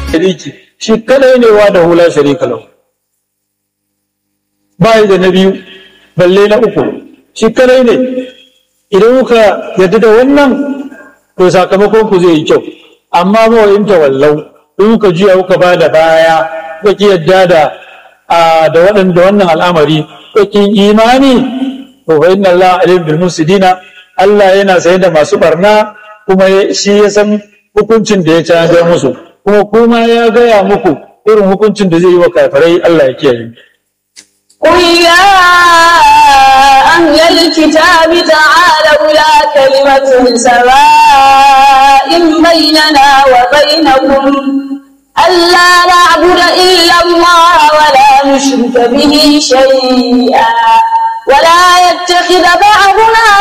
shariki shi kadai ne wa da hula sharika lahu ba da na biyu balle na uku shi kadai ne idan kuka yadda da wannan to sakamakon ku zai yi kyau amma ma in tawallau in kuka juya kuka ba da baya kuka ki yadda da da waɗanda wannan al'amari kuka ki imani to fa inna Allah alim bil mufsidina Allah yana saye da masu barna kuma shi ya san hukuncin da ya canza musu kuma kuma ya gaya muku irin hukuncin da zai yi wa kafirai Allah ya kiyaye قل يا أهل الكتاب تعالوا إلى كلمة سواء بيننا وبينكم ألا نعبد إلا الله ولا نشرك به شيئا ولا يتخذ بعضنا